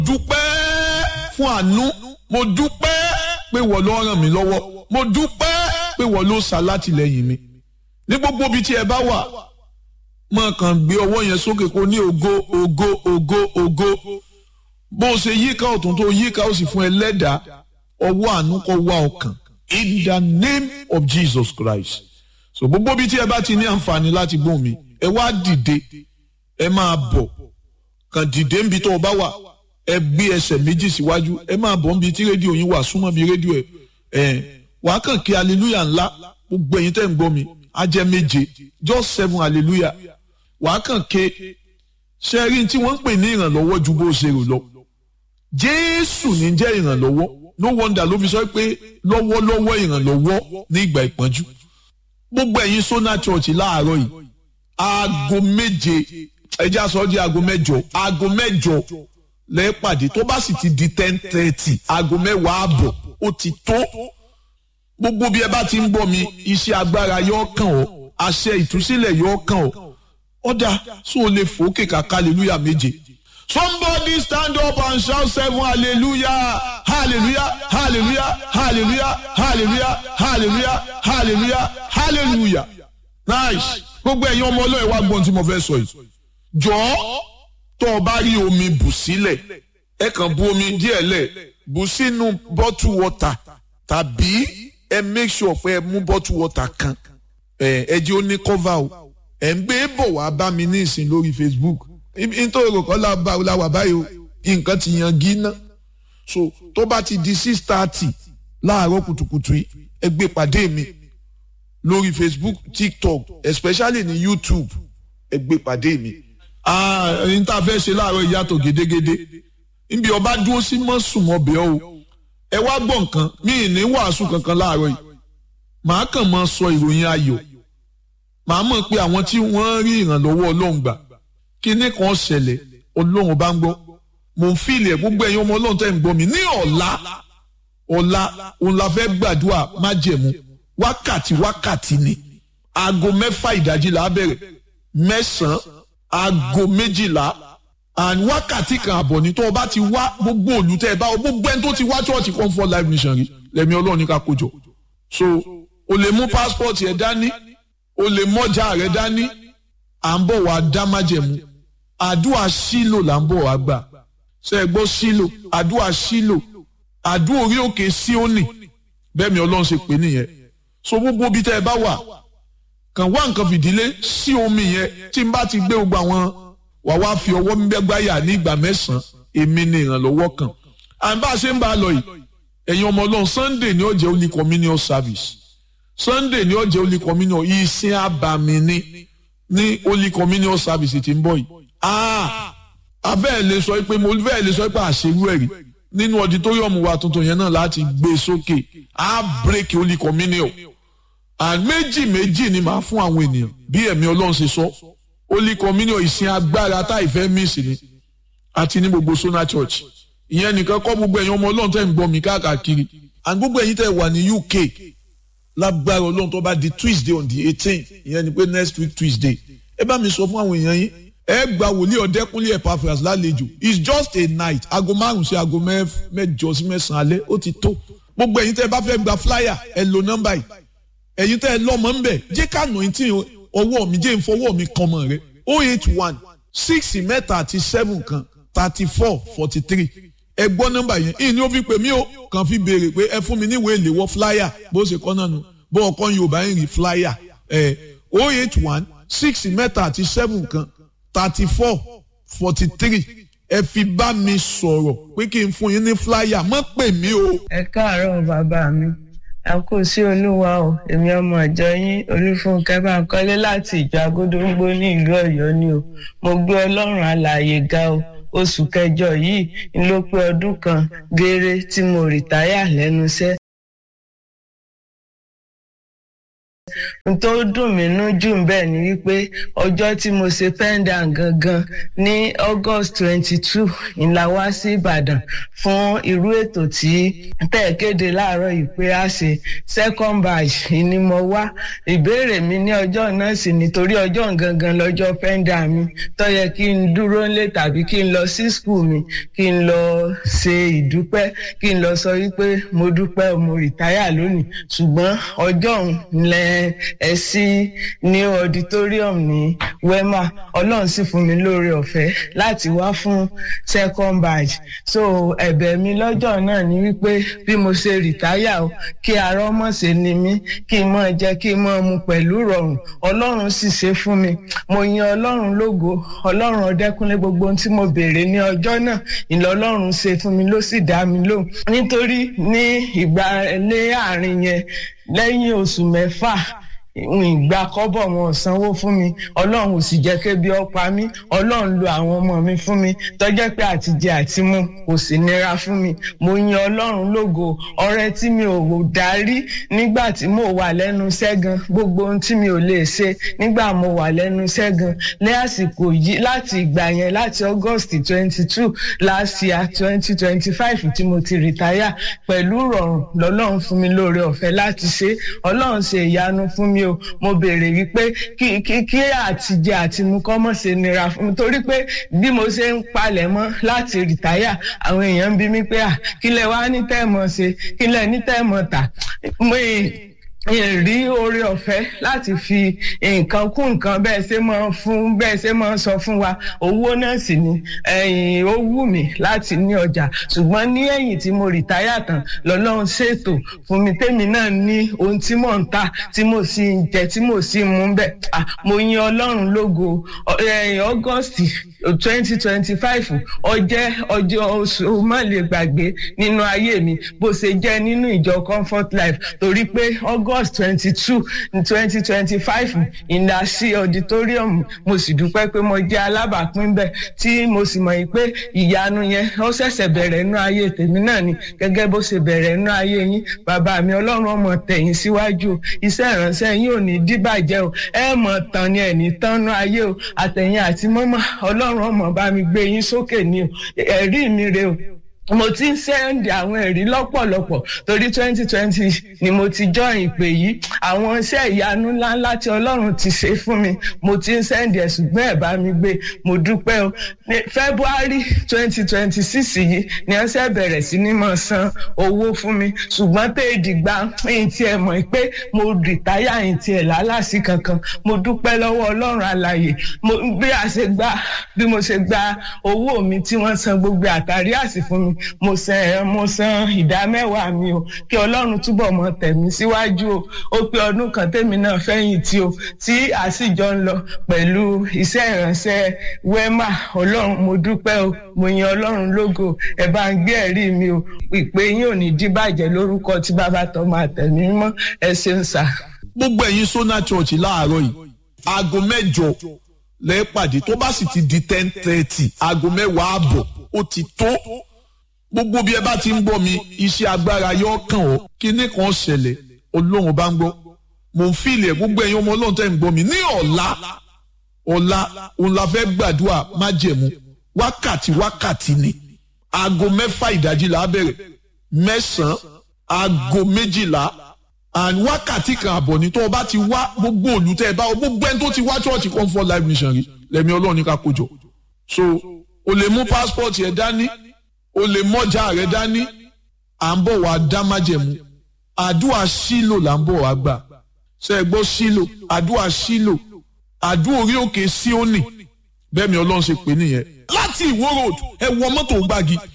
dúpẹ́ fún àánú mo dúpẹ́ pé wọ́n ló ràn mí lọ́wọ́ mo dúpẹ́ pé wọ́n ló ṣàlátìlẹ́yìn mi ní gbogbo ibi tí ẹ bá wà mọ̀ kàn gbé ọwọ́ yẹn sókè kó ní ògo ògo ògo ògo bó o ṣe yíká ọ̀tún tó yíká ó sì fún ẹ lẹ́dàá ọwọ́ àánú kó wá ọkàn in the name of Jesus Christ so gbogbo ibi tí ẹ bá ti ní àǹfààní láti gbóhùn mi ẹ wá dìde ẹ máa bọ̀ kàn dìde níbi tó o bá wà ẹ gbé ẹsẹ̀ méjì síwájú ẹ máa bọ̀ níbi tí rédíò yín wà súnmọ́ bí rédíò ẹ ẹ wàá kàn kí hallelujah ńlá gbogbo ẹ̀yin tẹ́ ń gbọ́ mi á jẹ́ méje just seven hallelujah wàá kàn ké ṣe rí tí wọ́n ń pè ní ìrànlọ́wọ́ ju bó ṣe rò lọ jésù ní jẹ́ ìrànlọ́wọ́ no wonder ló fi sọ pé lọ́wọ́lọ́wọ́ ìrànlọ́wọ́ ní ìgbà ìpọ́njú gbogbo ẹ̀yin sona church láàárọ̀ yìí aago méje ẹjẹ́ aṣọ di aago mẹ́jọ aago mẹ́jọ lẹ́ẹ̀pàdé tó bá sì ti di ten thirty aago mẹ́wàá àbọ̀ ó ti tó gbogbo bí ẹ bá ti ń bọ̀ mi iṣẹ́ agbára yóò kàn ọ́ àṣẹ ìtúsílẹ̀ yóò kàn ọ́ ọ̀dà so o lè fòókè kàkà hallelujah méje. Somebody stand up and shout seven hallelujah hallelujah hallelujah hallelujah hallelujah hallelujah hallelujah hallelujah nice gbogbo ẹ̀yin ọmọ ọlọ́ọ̀ wá gbọ́n tí mo fẹ́ sọ yìí jọ̀ọ́ tó o bá rí omi bù sílẹ̀ ẹ kàn bu omi díẹ̀ lẹ̀ bù sínú bottle water tàbí ẹ make sure pé ẹ mú bottle water kan ẹ ẹ jẹ́ ó ní cover o ẹ ń gbé bọ̀ wá bá mi ní ìsìn lórí Facebook nítorí òkò láwà báyìí o nǹkan ti yan gíná so tó bá ti di six thirty láàárọ̀ kùtùkùtù yìí ẹ gbé pàdé mi lórí Facebook TikTok especially ní YouTube ẹ gbé pàdé mi. ẹni tá a fẹ́ ṣe láàárọ̀ ìyàtọ̀ gédégédé níbi ọba dúró sí mọ́sùmọ́bẹ̀ o ẹ wá gbọ́ nǹkan mi ì ní wàásù kankan láàárọ̀ yìí màá kàn máa sọ ìròyìn ayọ̀ màá mọ̀ pé àwọn tí wọ́n rí ìrànlọ́wọ́ ọlọ́run gbà kíní kan ṣẹlẹ̀ ọlọ́run bá ń gbọ́ mò ń fìlì ẹ̀ gbogbo ẹ̀yin ọmọ ọlọ́run tẹ́ ń gbọ́ mi ní ọ̀la ọ̀la òun la fẹ́ gbàdúrà májẹ̀mú wákàtí wákàtí ni aago mẹ́fà ìdájí là á bẹ̀rẹ̀ mẹ́sàn-án aago méjìlá and wákàtí kan àbọ̀ ní tó o bá ti wá gbogbo òlù tẹ́ ẹ bá gbogbo ẹni tó ti wá church comfort life mission rí lẹ́mi ọlọ́run ní ká kójọ so o lè mú passport yẹn dání o lè mọ́jà rẹ dání à ń bọ̀ wá dá májẹ̀mú àdúrà sílò là ń bọ̀ wá gbà ṣe é gbọ́ sílò àdúrà sílò àdúrà orí òkè síónì bẹ́ẹ̀ mi ọlọ́run ṣe pè nìyẹn so gbogbo bí tẹ́ ẹ bá wà kàn wá nǹkan fìdílé sí omi yẹn tí n bá ti gbé gbogbo àwọn wà wá fi ọwọ́ gbẹ́gbáyà ní ìgbà mẹ́sàn-án èmi ni ìrànlọ́wọ́ kan à ń bá a ṣe ń bá a lọ yìí ẹ̀yin ọmọ ọlọ́run Sunday ni ó jẹ́ holy communion service Sunday ni ó jẹ́ holy communion ìsìn àbàmì ni ní holy communion service tí ń bọ̀ yìí. abẹ́ẹ̀ lè sọ pé mo bẹ́ẹ̀ lè sọ pé àṣewú ẹ̀rí nínú auditorium wa tuntun yẹn náà láti gbé sókè á break holy communion. and méjì méjì ni màá fún àwọn ènìyàn bí ẹ̀mí ọlọ́run ṣe sọ holy communion ìsìn agbára tá ìfẹ́ miss ni àti ní gbogbo Sona Church ìyẹn nìkan kọ́ gbogbo ẹ̀yin ọmọ ọlọ́run tẹ́ ń gbọ́ mi káàkiri and gbogbo ẹ̀yin tẹ́ wà ní UK lágbára ọlọ́run tó bá di Tuesday on the eighteen ìyẹn ni pé next week Tuesday ẹ bá mi sọ fún àwọn èèyàn yín ẹ gba wòlíì ọ̀dẹ́kúnlé Epaphras lálejò it's just a night aago márùn sí aago mẹ́jọ sí mẹ́sàn-án alẹ́ ó ti tó gbogbo ẹ̀yin tẹ́ ẹ bá fẹ́ gba flyer ẹ lo nọ́mbà yìí ẹ̀yin tẹ́ ẹ lọ́mọ ń bẹ̀ jẹ́ ká nà tí ọwọ́ mi jẹ́ ìfọwọ́ mi kan mọ̀ rẹ o eight one six mẹ́ta àti seven kan thirty four forty three ẹ gbọ́ nọ́mbà yẹn ìní ó fi pè mí o kàn fi béèrè pé ẹ fún mi níwèé ìléwọ́ flyer bó ṣe kọ́ náà nu bó ọkọ yorùbá ń rí flyer ẹ o eight one six mẹ́ta àti seven kan thirty four forty three ẹ fi bá mi sọ̀rọ̀ pé kí n fún yín ní flyer mọ́ pè mí o. ẹ káàárọ̀ bàbá mi a kò sí olúwa o èmi ọmọ ìjọ yín olúfúnkẹ́ Bánkọ́lé láti ìjọ agódóńgbó ní ìlú Ọ̀yọ́ ni o mo gbé Ọlọ́run alààyè ga o oṣù kẹjọ yìí ń ló pé ọdún kan gééré tí mo rìtáyà lẹ́nu iṣẹ́ n tó dùn mí nú jù bẹ́ẹ̀ ni wípé ọjọ́ tí mo ṣe pendant gangan ní august twenty two ìlà wá sí ìbàdàn fún irú ètò tí tẹ̀ kéde láàárọ̀ yìí pé a ṣe second batch ni mo wá ìbéèrè mi ní ọjọ́ náà sì nítorí ọjọ́ gangan lọ́jọ́ pendant mi tó yẹ kí n dúró lé tàbí kí n lọ sí school mi kí n lọ ṣe ìdúpẹ́ kí n lọ sọ wípé mo dúpẹ́ mo rìtáyà lónìí ṣùgbọ́n ọjọ́ òun lẹ ẹ sí ní auditorium ní wema ọlọ́run sì fún mi lóore ọ̀fẹ́ láti wá fún second batch so ẹ̀bẹ̀ mi lọ́jọ́ náà ni wípé bí mo ṣe rìtáyà o kí ara ọmọ ṣe ni mí kí n máa jẹ kí n máa mu pẹ̀lú rọrùn ọlọ́run sì ṣe fún mi mo yan ọlọ́run lógo ọlọ́run ọdẹ́kúnlé gbogbo ohun tí mo béèrè ní ọjọ́ náà ìlọ ọlọ́run ṣe fún mi ló sì dá mi lóhùn nítorí ní ìgbà lé àárín yẹn lẹ́yìn oṣù mẹ́fà ìgbà kọ́bọ̀ wọn ò sanwó fún mi ọlọ́run ò sì jẹ́ kébi ọ̀pá mi ọlọ́run lo àwọn ọmọ mi fún mi tọ́jẹ́ pé àtijẹ àti mu kò sì nira fún mi mo yan ọlọ́run lógo ọrẹ tí mi ò darí nígbà tí mo wà lẹ́nu sẹ́gan gbogbo ohun tí mi ò lè ṣe nígbà mo wà lẹ́nu sẹ́gan ní àsìkò yìí láti ìgbà yẹn láti august twenty two last year twenty twenty five tí mo ti rìtáyà pẹ̀lú rọrùn lọ́lọ́run fún mi lóore ọ̀fẹ́ láti ṣe ọlọ́run ṣe ìyanu fún mi o mo béèrè wípé kí kí kí àtijẹ àti mu kọ́ mọ̀ ṣe nira fún mi torí pé bí mo ṣe ń palẹ̀ mọ́ láti rìtáyà àwọn èèyàn ń bi mí pé à kí lẹ wá ní tẹ́ẹ̀mọ̀ ṣe kí lẹ ní tẹ́ẹ̀mọ̀ tà mo rí oore ọ̀fẹ́ láti fi nǹkan kún nǹkan bẹ́ẹ̀ ṣe máa fún bẹ́ẹ̀ ṣe máa sọ fún wa owó náà sì ni ẹ̀yìn ó wù mí láti ní ọjà ṣùgbọ́n ní ẹ̀yìn tí mo rìtáyà tán lọ́lọ́run ṣètò fún mi tèmi náà ní ohun tí mò ń tà tí mo sì ń jẹ tí mo sì ń mú bẹ́ẹ̀ mo yin ọlọ́run lógo august twenty twenty five ọjẹ́ ọjọ́ oṣù má lè gbàgbé nínú ayé mi bó ṣe jẹ́ nínú ìjọ comfort life torí pé august twenty two twenty twenty five ìlà sí auditorium mo sì dúpẹ́ pé mo jẹ́ alábàápín bẹ́ẹ̀ tí mo sì mọ̀ pé ìyanu yẹn ó ṣẹ̀ṣẹ̀ bẹ̀rẹ̀ nínú ayé tèmi náà ni gẹ́gẹ́ bó ṣe bẹ̀rẹ̀ nínú ayé yín bàbá mi ọlọ́run ọmọ tẹ̀yìn síwájú iṣẹ́ ìránṣẹ́ yín ò ní díbàjẹ́ o ẹ mọ̀ tán ni ẹ̀ ní tán nínú ayé o àtẹ̀yìn àti mọ́mọ́ ọlọ́run ọlọ́run ọmọ bá mi gbé yín sókè ní ẹ̀rí mi rè o mo ti ń sẹ́ndì àwọn ẹ̀rí lọ́pọ̀lọpọ̀ torí twenty twenty ni mo ti join ìpè yìí àwọn iṣẹ́ ìyanu ńláńlá tí ọlọ́run ti ṣe fún mi mo ti ń sẹ́ndì ẹ̀ ṣùgbọ́n ẹ̀ bá mi gbé mo dúpẹ́ o ní february twenty twenty six yìí ni wọ́n ṣe bẹ̀rẹ̀ sí ní máa san owó fún mi ṣùgbọ́n tẹ́ ìdìgbà ẹ̀yìn tí ẹ mọ̀ pé mo rìtáyà ẹ̀yìn tí ẹ̀ lálàsí kankan mo dúpẹ́ lọ́wọ́ ọlọ́run alàyè bí a ṣe gba bí mo ṣe gba owó mi tí wọ́n san gbogbo àtàrí àsì fún mi mo san mo san ìdá mẹ́wàá mi o kí ọlọ́run túbọ̀ mọ tẹ̀mí síwájú o ó pé ọdún kan tèmi náà fẹ́yìn tí o tí a sì jọ ń lọ pẹ̀lú iṣẹ́ ìránṣẹ́ wema ọlọ́run mo dúpẹ́ o mo yan ọlọ́run lógo ẹ bá ń gbé ẹ̀rí mi o ìpè yín ò ní díbàjẹ́ lórúkọ tí bàbá tó máa tẹ̀mí mọ́ ẹ ṣeun sà. gbogbo ẹ̀yin sona church láàárọ̀ yìí aago mẹ́jọ lẹ́ẹ̀pàdé tó bá sì ti di ten thirty aago mẹ́wàá àbọ̀ ó ti tó gbogbo bí ẹ bá ti ń gbọ́ mi iṣẹ́ agbára yóò kàn ọ́ kíní kan ṣẹlẹ̀ ọlọ́run bá ń gbọ́ mò ń fìlì ẹ̀ gbogbo ẹ̀yin ọmọ ọlọ́run tẹ́ ń gbọ́ mi ní ọ̀la ọ̀la òun la fẹ́ gbàdúrà májẹ̀mú wákàtí wákàtí ni aago mẹ́fà ìdájí là á bẹ̀rẹ̀ mẹ́sàn-án aago méjìlá and wákàtí kan àbọ̀ ní tó o bá ti wá gbogbo òlù tẹ́ ẹ bá gbogbo ẹni tó ti wá church comfort life mission rí lẹ́mi ọlọ́run ní ká kójọ so o lè mú passport yẹn dání o lè mọ́jà rẹ dání à ń bọ̀ wá dá májẹ̀mú àdúrà sílò là ń bọ̀ wá gbà ṣe é gbọ́ sílò àdúrà sílò àdúrà orí òkè síónì bẹ́ẹ̀ mi ọlọ́run ṣe pè nìyẹn láti ìwó road ẹ wọ mọ́tò gbági